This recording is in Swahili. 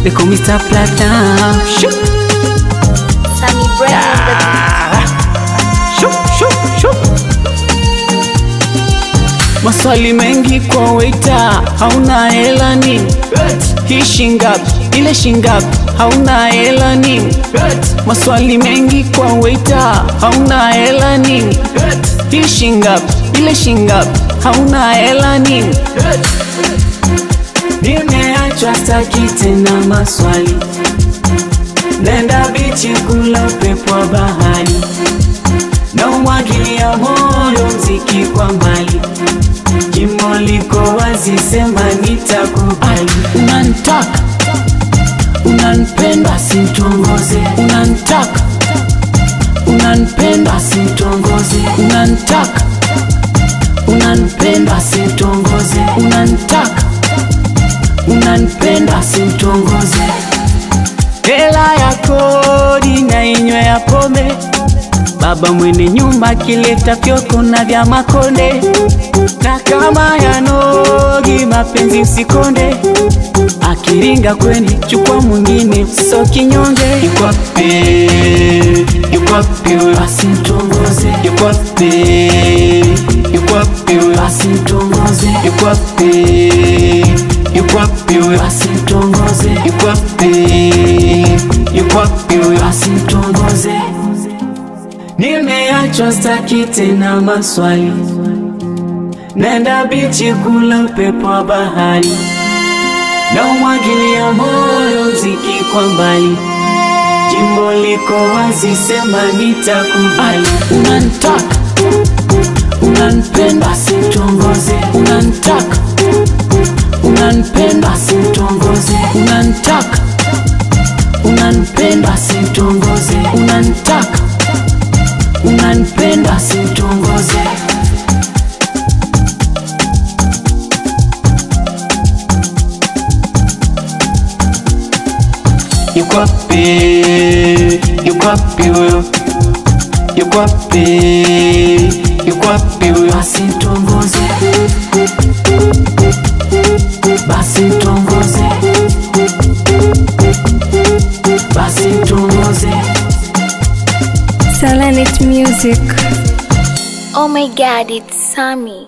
they call me Star Platinum. Shoo, Sammy Brain on the beat. shoo, shoo, shoo. Maswali mengi kwa waita, hauna hela nini? Hii shingapi? Ile shingapi? Hauna hela nini? Maswali mengi kwa waita, hauna hela nini? Hii shingapi? Ile shingapi? Hauna hela nini? Nimeachwa staki tena maswali, nenda bichi kula upepo wa bahari, na umwagilia moyo mziki kwa mbali, jimbo liko wazi, sema nitakubali. Unanitaka, unanipenda, simtongoze. Unanitaka, unanipenda, simtongoze. Unanitaka, unanipenda, simtongoze. Unanitaka unanipenda simtongoze. Hela ya kodi na inywe ya pombe, baba mwene nyumba kileta fyoko na vya makonde, na kama yanogi mapenzi usikonde, akiringa kweni chukua mwingine so kinyonge. Yukwape, yukwape we basi mtongoze, yukwape, yukwape we basi mtongoze, yukwape, yukwape we basi mtongoze, yukwape, yukwape we basi mtongoze. Nimeachwa staki tena maswali, nenda bichi kula upepo wa bahari, na umwagilia moyo mziki kwa mbali, jimbo liko wazi, sema nitakubali. Unanitaka, unanipenda, simtongoze. Unanitaka, unanipenda, simtongoze. Unanitaka, unanipenda, simtongoze. Unanitaka, unanipenda, simtongoze. Yuko wapi? Yuko wapi huyo? Yuko wapi? Yuko wapi huyo? Basi mtongoze, basi mtongoze, basi mtongoze. Selenit Music. Oh my god, it's Sammy.